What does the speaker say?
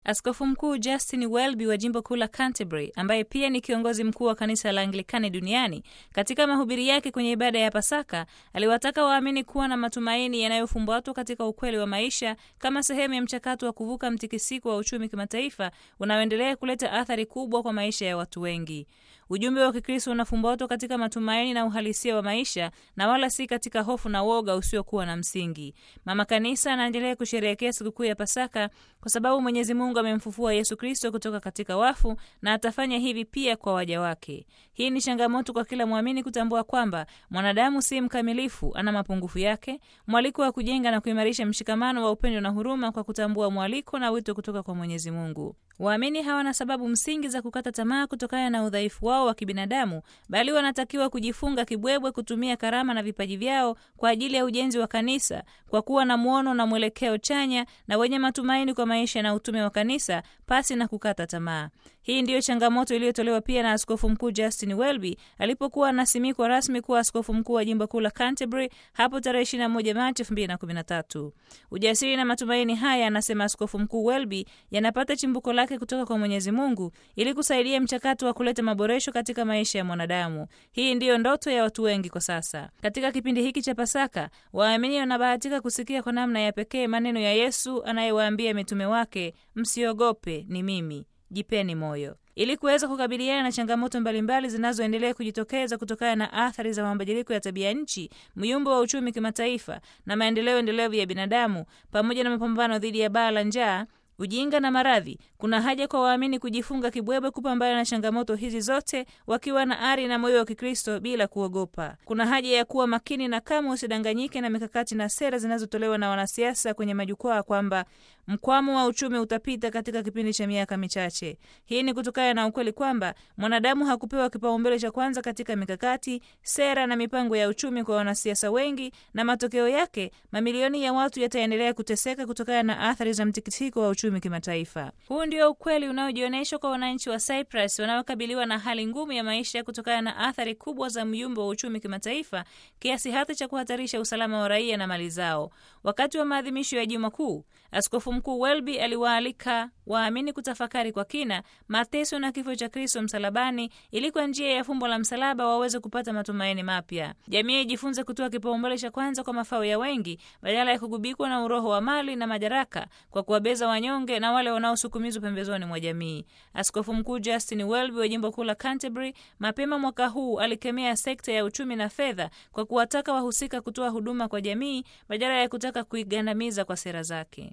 Askofu Mkuu Justin Welby wa jimbo kuu la Canterbury, ambaye pia ni kiongozi mkuu wa kanisa la Anglikani duniani, katika mahubiri yake kwenye ibada ya Pasaka aliwataka waamini kuwa na matumaini yanayofumbatwa katika ukweli wa maisha kama sehemu ya mchakato wa kuvuka mtikisiko wa uchumi kimataifa unaoendelea kuleta athari kubwa kwa maisha ya watu wengi. Ujumbe wa Kikristo unafumbatwa katika matumaini na uhalisia wa maisha na wala si katika hofu na woga usiokuwa na msingi. Mama Kanisa anaendelea kusherehekea sikukuu ya Pasaka kwa sababu Mwenyezi Mungu amemfufua Yesu Kristo kutoka katika wafu na atafanya hivi pia kwa waja wake. Hii ni changamoto kwa kila mwamini kutambua kwamba mwanadamu si mkamilifu, ana mapungufu yake, mwaliko wa kujenga na kuimarisha mshikamano wa upendo na huruma kwa kutambua mwaliko na wito kutoka kwa Mwenyezi Mungu. Waamini hawana sababu msingi za kukata tamaa kutokana na udhaifu wao wa kibinadamu, bali wanatakiwa kujifunga kibwebwe kutumia karama na vipaji vyao kwa ajili ya ujenzi wa kanisa, kwa kuwa na mwono na mwelekeo chanya na wenye matumaini kwa maisha na utume wa kanisa pasi na kukata tamaa. Hii ndiyo changamoto iliyotolewa pia na Askofu Mkuu Justin Welby alipokuwa anasimikwa rasmi kuwa askofu mkuu wa jimbo kuu la Canterbury hapo tarehe 21 Machi 2013. Ujasiri na matumaini haya, anasema Askofu Mkuu Welby, yanapata chimbuko lake kutoka kwa Mwenyezi Mungu ili kusaidia mchakato wa kuleta maboresho katika maisha ya mwanadamu. Hii ndiyo ndoto ya watu wengi kwa sasa. Katika kipindi hiki cha Pasaka, waamini wanabahatika kusikia kwa namna ya pekee maneno ya Yesu anayewaambia mitume wake, msiogope, ni mimi Jipeni moyo. Ili kuweza kukabiliana na changamoto mbalimbali zinazoendelea kujitokeza kutokana na athari za mabadiliko ya tabia nchi, myumbo wa uchumi kimataifa na maendeleo endelevu ya binadamu, pamoja na mapambano dhidi ya baa la njaa ujinga na maradhi, kuna haja kwa waamini kujifunga kibwebwe kupambana na changamoto hizi zote wakiwa na ari na moyo wa Kikristo bila kuogopa. Kuna haja ya kuwa makini na kamwe usidanganyike na mikakati na sera zinazotolewa na wanasiasa kwenye majukwaa kwamba mkwamo wa uchumi utapita katika kipindi cha miaka michache. Hii ni kutokana na ukweli kwamba mwanadamu hakupewa kipaumbele cha kwanza katika mikakati, sera na mipango ya uchumi kwa wanasiasa wengi, na matokeo yake mamilioni ya watu yataendelea kuteseka kutokana na athari za mtikisiko wa uchumi kimataifa. Huu ndio ukweli unaojionyeshwa kwa wananchi wa Cyprus wanaokabiliwa na hali ngumu ya maisha kutokana na athari kubwa za myumbo wa uchumi kimataifa kiasi hata cha kuhatarisha usalama wa raia na mali zao. Wakati wa maadhimisho ya Juma Kuu, Askofu Mkuu Welby aliwaalika waamini kutafakari kwa kina mateso na kifo cha Kristo msalabani ili kwa njia ya fumbo la msalaba waweze kupata matumaini mapya. Jamii ijifunze kutoa kipaumbele cha kwanza kwa mafao ya wengi badala ya kugubikwa na uroho wa mali na madaraka kwa kuwabeza wanyonge na wale wanaosukumizwa pembezoni mwa jamii. Askofu Mkuu Justin Welby wa jimbo kuu la Canterbury mapema mwaka huu alikemea sekta ya uchumi na fedha kwa kuwataka wahusika kutoa huduma kwa jamii badala ya kutaka kuigandamiza kwa sera zake.